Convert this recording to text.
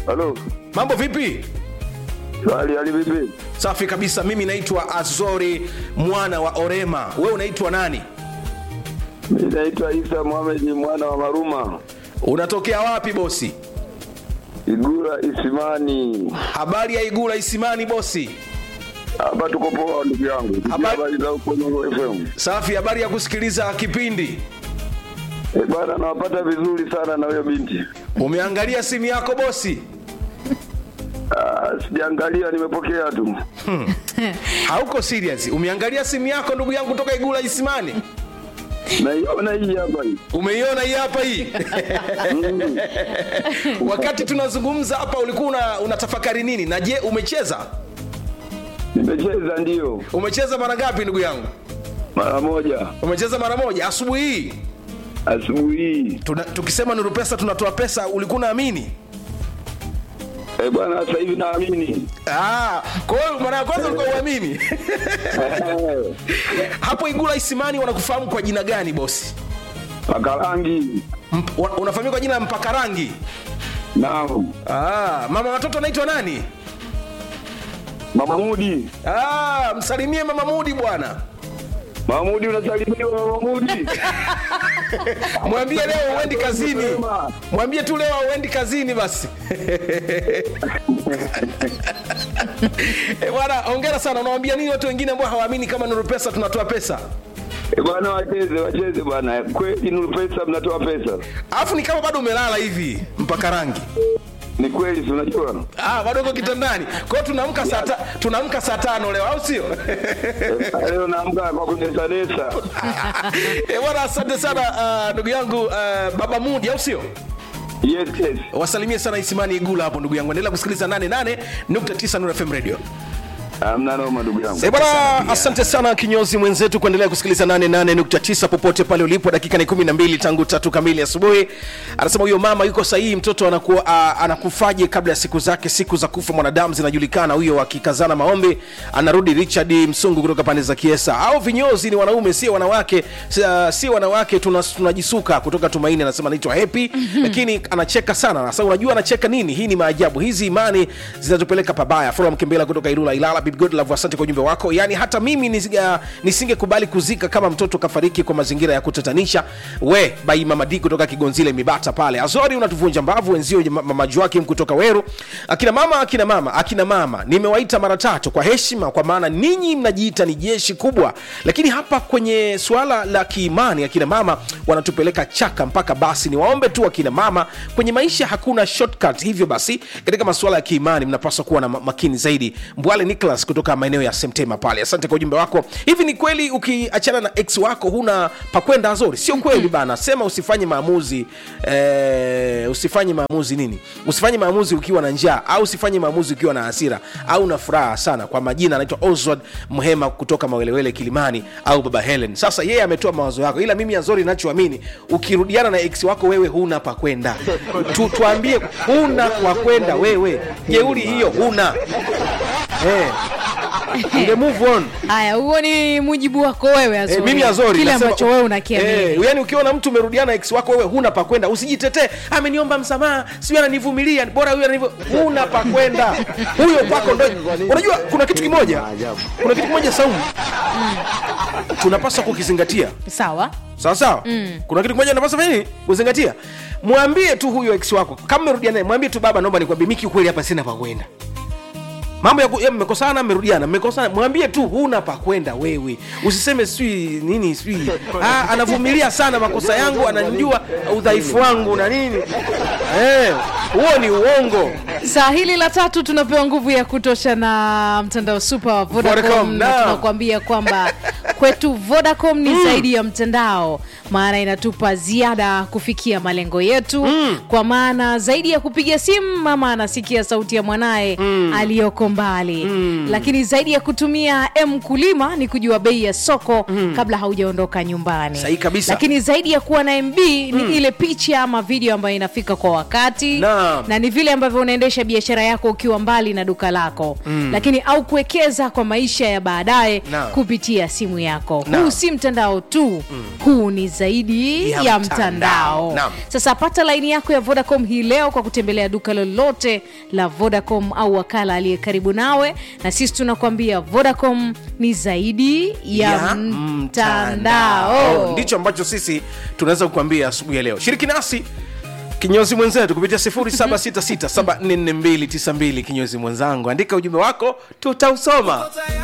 Halo. mambo vipi Swali hali vipi? safi kabisa mimi naitwa azori mwana wa orema wewe unaitwa nani Mimi naitwa Isa Mohamed mwana wa Maruma. unatokea wapi bosi Igura Isimani. habari ya igula isimani bosi Hapa tuko poa ndugu yangu. Habari- Habari za huko Nuru FM. safi habari ya kusikiliza kipindi Eh, bwana nawapata vizuri sana na huyo binti. umeangalia simu yako bosi Ah, sijaangalia nimepokea tu. hauko serious umeangalia simu yako ndugu yangu toka igula isimani Naiona hii hapa hii. umeiona hii hapa hii Mm. wakati tunazungumza hapa ulikuwa una, unatafakari nini na je umecheza Nimecheza ndio umecheza mara ngapi ndugu yangu mara moja umecheza mara moja asubuhi hii asubuhi hii. Tuna, tukisema nuru pesa tunatoa pesa ulikuwa unaamini Eh, bwana sasa hivi naamini. Ah, kwa hiyo mara ya kwanza ulikuwa uamini Eh, hapo igula isimani wanakufahamu kwa jina gani bosi Paka rangi. Mp, wa- unafahamika kwa jina la mpaka rangi Naam. ah, mama watoto anaitwa nani Mama Mudi. ah, msalimie mama mudi bwana Mama Mudi unasalimiwa Mama Mudi. mwambie leo uendi kazini Sema. mwambie tu leo uendi kazini basi Eh, bwana ongera sana unawambia nini watu wengine ambao hawaamini kama nuru pesa tunatoa pesa Eh, bwana wacheze wacheze bwana. Kweli Nuru Pesa mnatoa pesa. alafu ni kama bado umelala hivi mpaka rangi Ni kweli si unajua? ah, bado uko kitandani kwa hiyo tunaamka saa ta- tunaamka saa tano leo au sio Eh, Leo naamka kwa kunesanesa. Eh, bwana asante sana ah, ndugu yangu ah, baba mudi au sio Yes, yes. wasalimie sana isimani igula hapo ndugu yangu endelea kusikiliza 88.9 Nuru fm radio Hamna noma ndugu yangu. Eh, bwana asante sana kinyozi mwenzetu kuendelea kusikiliza 88.9 popote pale ulipo dakika ni 12 tangu tatu kamili asubuhi anasema huyo mama yuko sahihi mtoto anaku, a, anakufaje kabla ya siku zake siku za kufa mwanadamu zinajulikana huyo akikazana maombi anarudi richard msungu kutoka pande za kiesa au vinyozi ni wanaume sio wanawake si, uh, si wanawake tunas- tunajisuka kutoka tumaini anasema anaitwa happy lakini anacheka sana sasa unajua anacheka nini hii ni maajabu hizi imani zinatupeleka pabaya Flora mkembela kutoka ilula ilala Bibi Godlove, asante kwa ujumbe wako yaani hata mimi nisiga- nisingekubali kuzika kama mtoto kafariki kwa mazingira ya kutatanisha we bai mama D kutoka kigonzile mibata pale azori unatuvunja mbavu wenzio ma- mama Joakim kutoka weru akina mama akina mama akina mama nimewaita mara tatu kwa heshima kwa maana ninyi mnajiita ni jeshi kubwa lakini hapa kwenye suala la kiimani akina mama wanatupeleka chaka mpaka basi niwaombe tu akina mama kwenye maisha hakuna shortcut hivyo basi katika masuala ya kiimani mnapaswa kuwa na ma- makini zaidi mbwale nicholas kutoka maeneo ya semtema pale asante kwa ujumbe wako hivi ni kweli ukiachana na ex wako huna pakwenda azori sio kweli bana sema usifanye maamuzi eh, usifanye maamuzi nini usifanye maamuzi ukiwa na njaa au usifanye maamuzi ukiwa na hasira au na furaha sana kwa majina anaitwa oswald mhema kutoka mawelewele kilimani au baba helen sasa yeye ametoa mawazo yako ila mimi azori nachoamini ukirudiana na ex wako wewe huna pakwenda tu, tuambie huna kwa kwenda wewe jeuri hiyo huna eh. Unge move on haya huo ni mujibu wako wewe Azori. Eh, mimi azori kile nasema- ambacho wewe unakiamini Eh, yani ukiona mtu umerudiana ex wako wewe huna pakwenda usijitetee ameniomba msamaha sijui ananivumilia bora huyu ananivu huna pakwenda huyo kwako ndo unajua kuna kitu kimoja kuna kitu kimoja saumu tunapaswa kukizingatia sawa sawa sawa mm. kuna kitu kimoja napaswa fanya nini kuzingatia mwambie tu huyo ex wako kama merudia naye mwambie tu baba naomba nikwambie miki kweli hapa sina pakwenda mambo ya ku- ya mmekosana mmerudiana mmekosana mwambie tu huna pakwenda wewe usiseme sijui nini sijui ah, anavumilia sana makosa yangu ananijua udhaifu wangu na nini Eh, huo ni uongo saa hili la tatu tunapewa nguvu ya kutosha na mtandao super wa vodacom Vodacom, na naam. tunakuambia kwamba kwetu vodacom ni zaidi ya mtandao maana inatupa ziada kufikia malengo yetu kwa maana zaidi ya kupiga simu mama anasikia sauti ya mwanaye aliyoko mbali lakini zaidi ya kutumia m kulima ni kujua bei ya soko kabla haujaondoka nyumbani Sahihi kabisa. lakini zaidi ya kuwa na mb ni ile picha ama video ambayo inafika kwa wakati Naam. na ni vile ambavyo unaendesha biashara yako ukiwa mbali na duka lako mm. lakini au kuwekeza kwa maisha ya baadaye Naam. kupitia simu yako yako Naam. huu si mtandao tu huu ni zaidi Ya ya, mtandao. mtandao, Naam. sasa pata laini yako ya vodacom hii leo kwa kutembelea duka lolote la vodacom au wakala aliye karibu nawe na sisi tunakuambia vodacom ni zaidi ya, mtandao ndicho ambacho sisi tunaweza kukwambia asubuhi ya leo shiriki nasi kinyozi mwenzetu kupitia 766744292 kinyozi mwenzangu andika ujumbe wako tutausoma